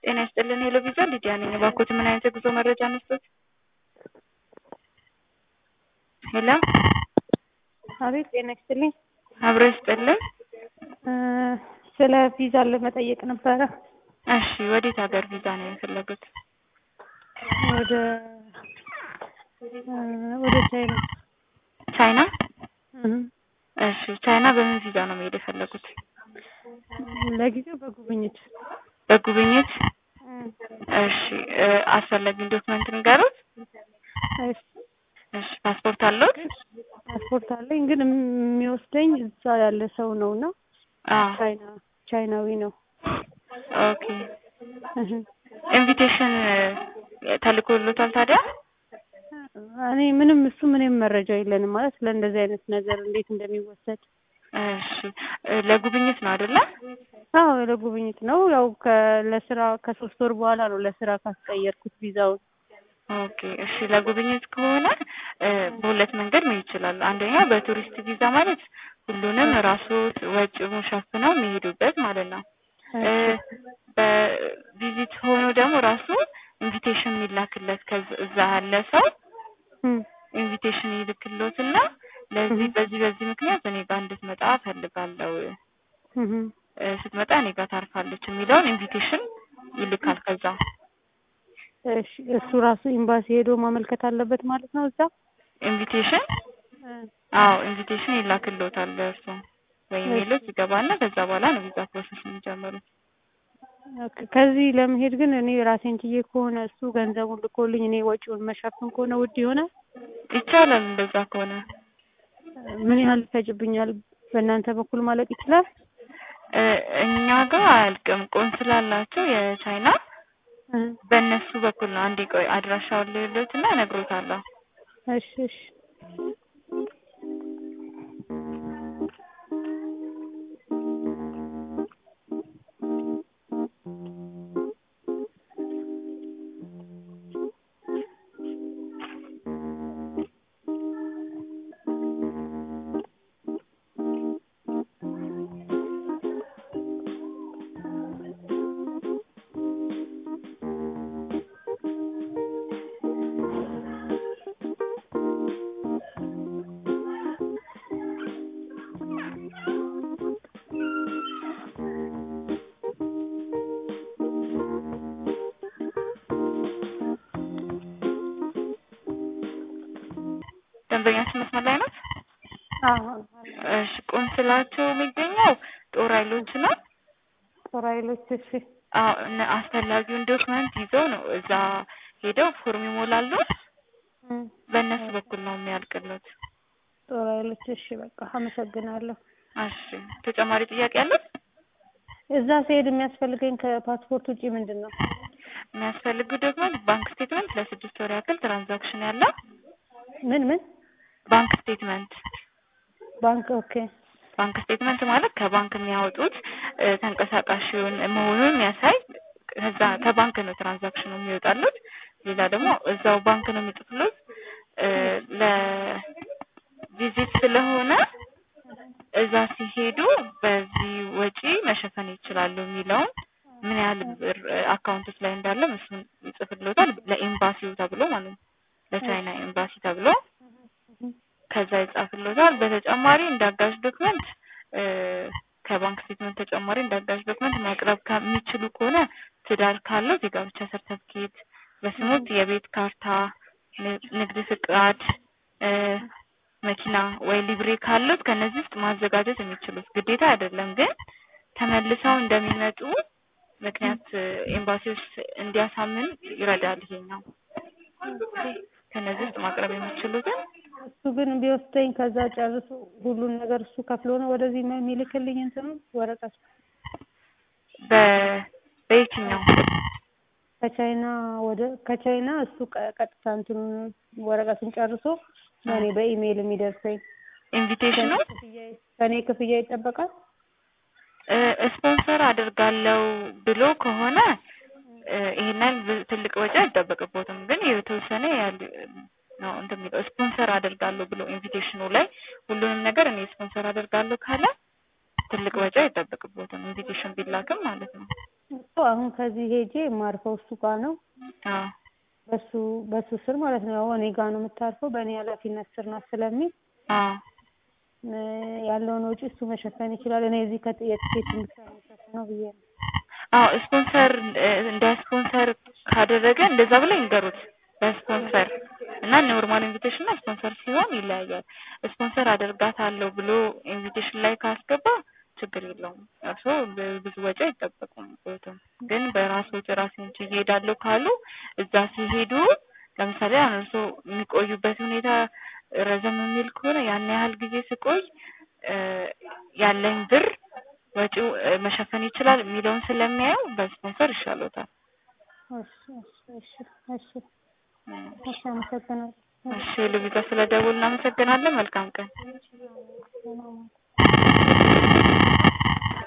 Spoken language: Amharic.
ጤና ይስጥልን ሄሎ ቪዛ ሊዲያ ነኝ። እባክዎት ምን አይነት የጉዞ መረጃ መስጠት? ሄሎ አቤት ጤና ይስጥልኝ። አብሮ ይስጥልን። እ ስለ ቪዛ ለመጠየቅ ነበረ። እሺ ወዴት ሀገር ቪዛ ነው የፈለጉት? ወደ እ ወደ ቻይና ቻይና? እህ እሺ ቻይና በምን ቪዛ ነው መሄድ የፈለጉት? ለጊዜው በጉብኝት በጉብኝት? እ እሺ እ አስፈላጊውን ዶክመንት ንገሩት። እሺ እሺ ፓስፖርት አለዎት? ፓስፖርት አለኝ ግን የሚወስደኝ እዛ ያለ ሰው ነው እና አዎ ቻይና ቻይናዊ ነው። ኦኬ እህ ኢንቪቴሽን ተልኮሎታል ታዲያ? እኔ ምንም እሱ ምንም መረጃ የለንም ማለት ለእንደዚህ አይነት ነገር እንዴት እንደሚወሰድ። እሺ እ ለጉብኝት ነው አይደለ? አዎ ለጉብኝት ነው። ያው ከ ለስራ ከሶስት ወር በኋላ ነው ለስራ ካስቀየርኩት ቪዛውን። ኦኬ እሺ ለጉብኝት ከሆነ እ በሁለት መንገድ መሄድ ይችላሉ። አንደኛ በቱሪስት ቪዛ ማለት ሁሉንም ራስዎት ወጪውን ሸፍነው የሚሄዱበት ማለት ነው። እ በቪዚት ሆኖ ደግሞ ራሱ ኢንቪቴሽን የሚላክለት ከዛ እዛ ያለ ሰው እም ኢንቪቴሽን ይልክልዎትና ለዚህ በዚህ በዚህ ምክንያት እኔ ጋር እንድትመጣ እፈልጋለሁ እህ እ ስትመጣ እኔ ጋር ታርፋለች የሚለውን ኢንቪቴሽን ይልካል ከዛ እሺ እሱ ራሱ ኤምባሲ ሄዶ ማመልከት አለበት ማለት ነው እዛ? ኢንቪቴሽን እ አዎ ኢንቪቴሽን ይላክልዎታል ለእርሶ በኢሜይሎት ይገባና ከዛ በኋላ ነው ቪዛ ፕሮሰስ የሚጀምሩት። ኦኬ ከዚህ ለመሄድ ግን እኔ ራሴን ችዬ ከሆነ እሱ ገንዘቡን ልኮልኝ እኔ ወጪውን መሸፈን ከሆነ ውድ ይሆናል? ይቻላል እንደዛ ከሆነ ምን ያህል ይፈጅብኛል? በእናንተ በኩል ማለቅ ይችላል? እ እኛ ጋር አያልቅም ቆንስላ አላቸው የቻይና እ በእነሱ በኩል ነው። አንዴ ቆይ አድራሻውን ልልዎትና እነግሮታለሁ። እሺ እሺ ደንበኛችን መስመር ላይ ናት? አዎ እሺ ቆንስላቸው የሚገኘው ጦር ኃይሎች ነው። ጦር ኃይሎች እሺ አዎ እነ አስፈላጊውን ዶክመንት ይዘው ነው እዛ ሄደው ፎርም ይሞላሉ። እ በእነሱ በኩል ነው የሚያልቅለት። ጦር ኃይሎች እሺ በቃ አመሰግናለሁ። እሺ ተጨማሪ ጥያቄ አለው? እዛ ስሄድ የሚያስፈልገኝ ከፓስፖርት ውጪ ምንድን ነው? የሚያስፈልጉ ዶክመንት ባንክ ስቴትመንት ለስድስት ወር ያክል ትራንዛክሽን ያለው ምን ምን ባንክ ስቴትመንት ባንክ ኦኬ ባንክ ስቴትመንት ማለት ከባንክ የሚያወጡት እ ተንቀሳቃሽውን መሆኑን የሚያሳይ ከዛ ከባንክ ነው ትራንዛክሽኑ የሚወጣሉት። ሌላ ደግሞ እዛው ባንክ ነው የሚጽፍሉት እ ለቪዚት ስለሆነ እዛ ሲሄዱ በዚህ ወጪ መሸፈን ይችላሉ የሚለውን ምን ያህል ብር አካውንቶች ላይ እንዳለ እሱን ይጽፍልዎታል ለኤምባሲው ተብሎ ማለት ነው። ለቻይና ኤምባሲ ተብሎ ከዛ ይጻፍልዎታል። በተጨማሪ እንደ አጋዥ ዶክመንት እ ከባንክ ስቴትመንት ተጨማሪ እንደ አጋዥ ዶክመንት ማቅረብ ከሚችሉ ከሆነ ትዳር ካለዎት የጋብቻ ሰርተፍኬት፣ በስሞት የቤት ካርታ፣ ን- ንግድ ፍቃድ፣ እ መኪና ወይ ሊብሬ ካለዎት ከነዚህ ውስጥ ማዘጋጀት የሚችሉት ግዴታ አይደለም፣ ግን ተመልሰው እንደሚመጡ ምክንያት እ ኤምባሲ ውስጥ እንዲያሳምን ይረዳል ይሄኛው። ከነዚህ ውስጥ ማቅረብ የሚችሉትን እሱ ግን ቢወስደኝ ከዛ ጨርሶ ሁሉን ነገር እሱ ከፍሎ ነው ወደዚህ ም- የሚልክልኝ እንትኑ ወረቀት በ በየትኛው ከቻይና ወደ ከቻይና እሱ ቀ- ቀጥታ እንትኑ ወረቀቱን ጨርሶ ለእኔ በኢሜይል የሚደርሰኝ ኢንቪቴሽኑ ክፍያ ከእኔ ክፍያ ይጠበቃል? እ ስፖንሰር አደርጋለሁ ብሎ ከሆነ እ ይሄን ያህል ብ- ትልቅ ወጪ አይጠበቅቦትም። ግን የተወሰነ ያህል ነው እንትን የሚለው ስፖንሰር አደርጋለሁ ብሎ ኢንቪቴሽኑ ላይ ሁሉንም ነገር እኔ ስፖንሰር አደርጋለሁ ካለ ትልቅ ወጪ አይጠበቅቦትም ኢንቪቴሽን ቢላክም ማለት ነው። እኮ አሁን ከዚህ ሄጄ የማርፈው እሱ ጋር ነው አዎ በሱ በሱ ስር ማለት ነው። ያው እኔ ጋር ነው የምታርፈው በእኔ ኃላፊነት ስር ናት ስለሚል አዎ እ ያለውን ወጪ እሱ መሸፈን ይችላል። እኔ እዚህ ከት የትኬት ብቻ ነው የምሸፍነው ብዬ ነው። አዎ ስፖንሰር እ እንደ ስፖንሰር ካደረገ እንደዛ ብለው ይንገሩት በስፖንሰር እና ኖርማል ኢንቪቴሽን እና ስፖንሰር ሲሆን ይለያያል። ስፖንሰር አደርጋታለሁ ብሎ ኢንቪቴሽን ላይ ካስገባ ችግር የለውም። እርስዎ ብ- ብዙ ወጪ አይጠበቁበትም። ግን በራስ ወጪ ራሴን ችዬ እሄዳለሁ ካሉ እዛ ሲሄዱ ለምሳሌ አሁን እርስዎ የሚቆዩበት ሁኔታ ረዘም የሚል ከሆነ ያን ያህል ጊዜ ስቆይ እ ያለኝ ብር ወጪው እ መሸፈን ይችላል የሚለውን ስለሚያዩ በስፖንሰር ይሻሎታል። እሺ እሺ እሺ እሺ እሺ አመሰግናለሁ። እሺ ሉቢጋ ስለ ደውል እናመሰግናለን። መልካም ቀን። ሰላም